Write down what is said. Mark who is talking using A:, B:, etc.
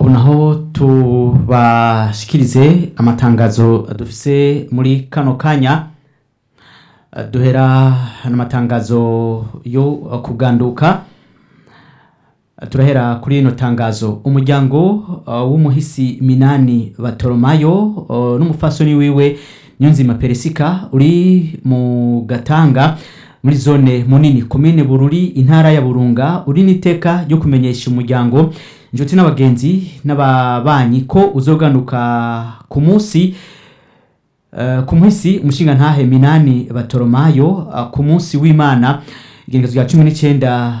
A: ubu naho tubashikirize amatangazo dufise muri kano kanya Eh, duhera n'amatangazo yo kuganduka Eh, turahera kuri rino tangazo umuryango eh, w'umuhisi minani batoromayo eh, n'umufasoni wiwe nyunzima peresika uri mu gatanga muri zone munini komine bururi intara ya burunga uri n'iteka ryo kumenyesha umuryango inshuti n'abagenzi n'ababanyi ko uzoganuka ku munsi eh, ku munsi umushinga ntahe minani batoromayo eh, ku munsi w'imana igenekezo rya cumi n'icyenda